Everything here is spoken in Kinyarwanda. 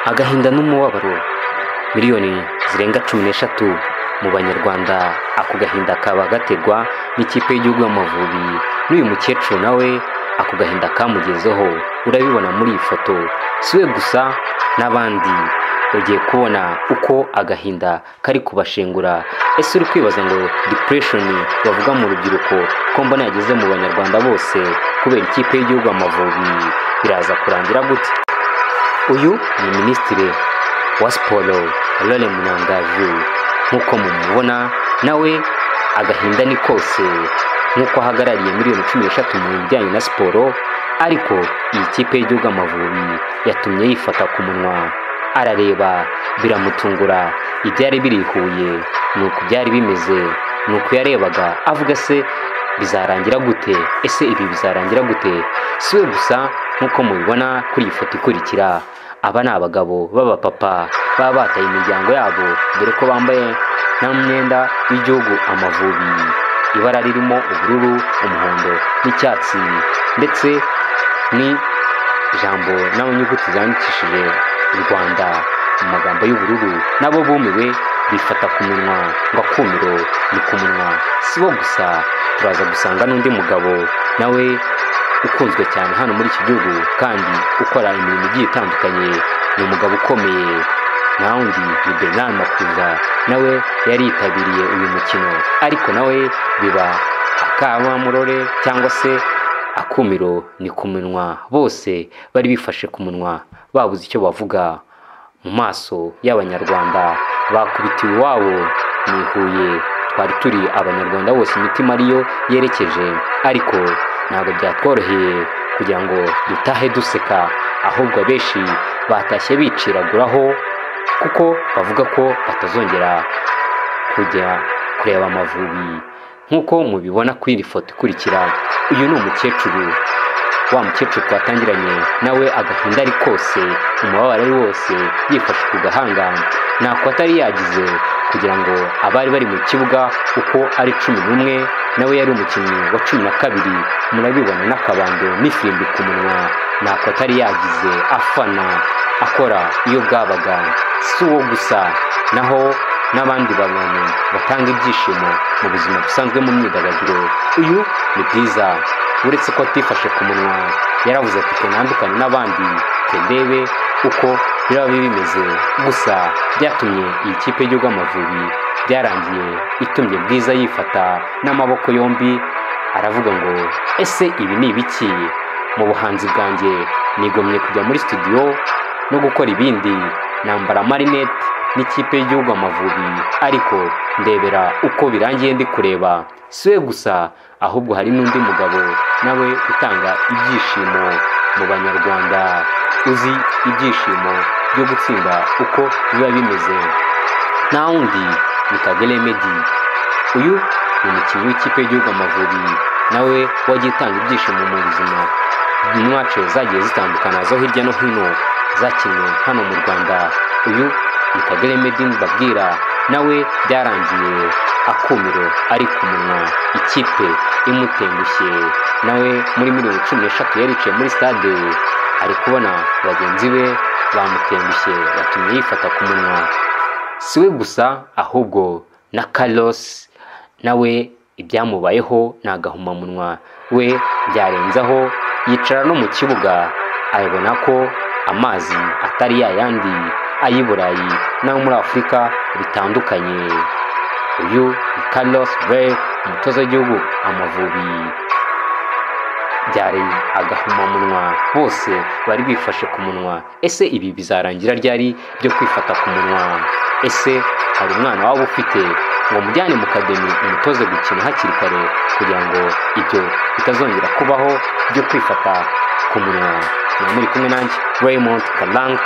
agahinda n'umubabaro miliyoni zirenga cumi n'eshatu mu banyarwanda ako gahinda kaba gaterwa n'ikipe y'igihugu y'amavubi n'uyu mukecuru nawe ako gahinda kamugezeho urabibona muri iyi foto si we gusa n'abandi ugiye kubona uko agahinda kari kubashengura ese uri kwibaza ngo depureshoni bavuga mu rubyiruko ko mbona yageze mu banyarwanda bose kubera ikipe y'igihugu amavubi biraza kurangira gute uyu ni minisitiri wa siporo Laure Munangaju nk'uko mumubona nawe agahinda ni kose nk'uko ahagarariye miliyoni cumi n'eshatu mu bijyanye na siporo ariko iyi kipe y'igihugu amavubi yatumye yifata ku munwa arareba biramutungura ibyari biri i Huye ni uku byari bimeze ni uku yarebaga avuga se bizarangira gute ese ibi bizarangira gute si we gusa nk'uko mubibona kuri iyi foto ikurikira aba ni abagabo b'abapapa baba bataye imiryango yabo dore ko bambaye nta mwenda w'igihugu amavubi ibara ririmo ubururu umuhondo n'icyatsi ndetse ni ijambo n'amanyuguti zandikishije u rwanda mu magambo y'ubururu nabo bumiwe bifata ku minwa ngo akumiro ni ku munwa si bo gusa turaza gusanga n'undi mugabo nawe ukunzwe cyane hano muri iki gihugu kandi ukora imirimo igiye itandukanye ni umugabo ukomeye naho undi ni bernard makuza nawe yari yitabiriye uyu mukino ariko nawe biba akamamurore cyangwa se akumiro ni ku minwa bose bari bifashe ku munwa babuze icyo bavuga mu maso y'abanyarwanda bakubitiwe iwabo ni i huye twari turi abanyarwanda bose imitima ariyo yerekeje ariko ntabwo byatworoheye kugira ngo dutahe duseka ahubwo abenshi batashye biciraguraho kuko bavuga ko batazongera kujya kureba amavubi nk'uko mubibona kuri iyi foto ikurikira uyu ni umukecuru wa mukecuru twatangiranye nawe agahinda ari kose umubabaro ari wose yifashe ku gahanga ntako atari yagize kugira ngo abari bari mu kibuga uko ari cumi n'umwe nawe yari umukinnyi wa cumi na kabiri murabibona n'akabando n'ifirimbi ku munwa ntako atari yagize afana akora iyo bwabaga si uwo gusa naho n'abandi bantu batanga ibyishimo mu buzima busanzwe mu myidagaduro uyu ni bwiza uretse ko atifashe ku munwa yaravuze ati tandukanye n'abandi tendebe uko biraba bimeze gusa byatumye iyi kipe y'igihugu amavubi byarangiye itumye bwiza yifata n'amaboko yombi aravuga ngo ese ibi ni ibiki mu buhanzi bwanjye nigomye kujya muri studio no gukora ibindi nambara amarinete n'ikipe y'igihugu amavubi ariko ndebera uko birangiye ndi kureba si we gusa ahubwo hari n'undi mugabo nawe utanga ibyishimo mu banyarwanda uzi ibyishimo byo gutsinda uko biba bimeze nta wundi ni kagere medi uyu ni umukinnyi w'ikipe y'igihugu amavubi nawe wagiye utanga ibyishimo mu buzima inywacu zagiye zitandukana zo hirya no hino zakinnye hano mu rwanda uyu ni kagere medi mbabwira nawe byarangiye akumiro ari ku munwa ikipe imutengushye nawe muri miliyoni cumi n'eshatu yaricaye muri stade ari kubona bagenzi be bamutengushye batumye yifata ku munwa si we gusa ahubwo na karosi nawe ibyamubayeho ni agahumamunwa we byarenzaho yicara no mu kibuga abona ko amazi atari yayandi ay'i burayi n'ayo muri afurika bitandukanye uyu ni carlos burke umutoza w'igihugu amavubi byari agahumamunwa bose bari bifashe ku munwa ese ibi bizarangira ryari byo kwifata ku munwa ese hari umwana waba ufite ngo mujyane mu kademi umutoze gukina hakiri kare kugira ngo ibyo bitazongera kubaho byo kwifata ku munwa ni muri kumwe nanjye raymond karang